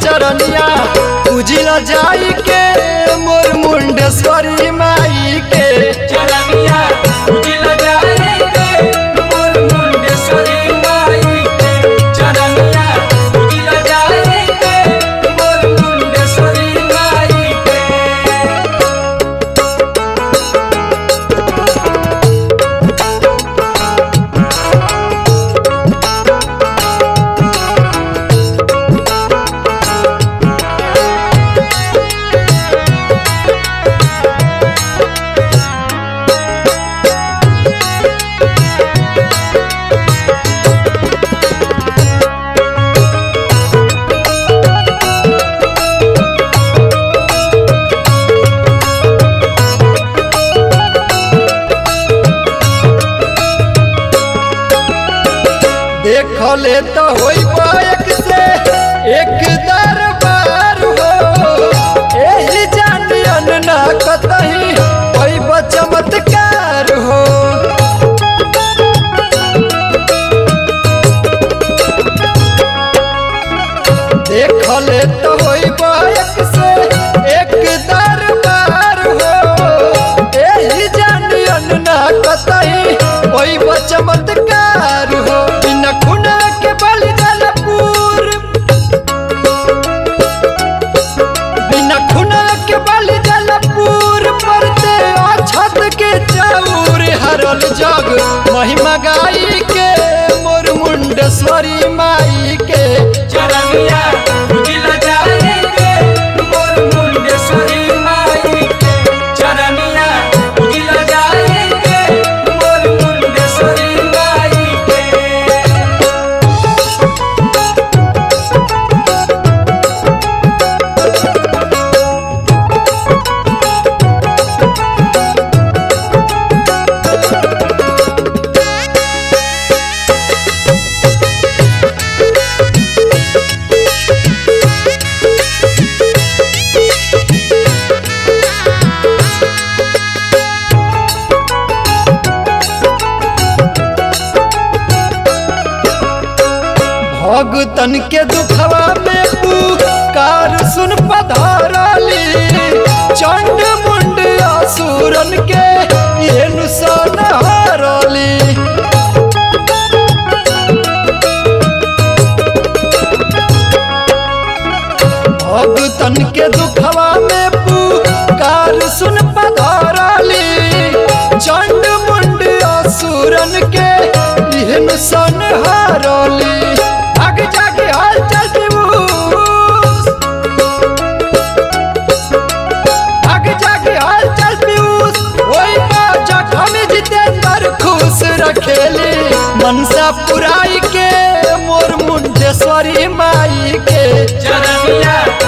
चरनिया पूजिल जाई के मोर मुंडेश्वरी माई के चरनिया उजिल जाए के मोर मुंडेश्वरी माई के चरनिया उजिल जाए के मोर मुंडेश्वरी माई के देखले तो होई एक से एक दरबार हो एही जानियन ना कतही होई चमत्कार हो देखले तो होई एक से एक दरबार हो एही जानियन ना कतही होई चमत्कार हो बिना खुना के बलि जलपुर बिना खुना के बलि जलपुर परते अछत के चौर हरल जग महिमा गाई के मोर मुंडेश्वरी माई के चरनिया उजिल जाए के मोर मुंडेश्वरी माई के चरनिया उजिल जाए के मोर मुंडेश्वरी माई के भगतन के दुखवा में पुकार सुन पधारली चंड मुंड असुरन के ये नुसान हारली भगतन के दुखवा में पुकार सुन पधारली चंड मुंड असुरन के ये नुसान हारली आगे जाके हाल चल पीयूष आगे जाके हाल चल पीयूष ओई बाजा हम जितेंद्र खुश रखेली मनसा पुराई के मोर मुंडेश्वरी माई के चरनिया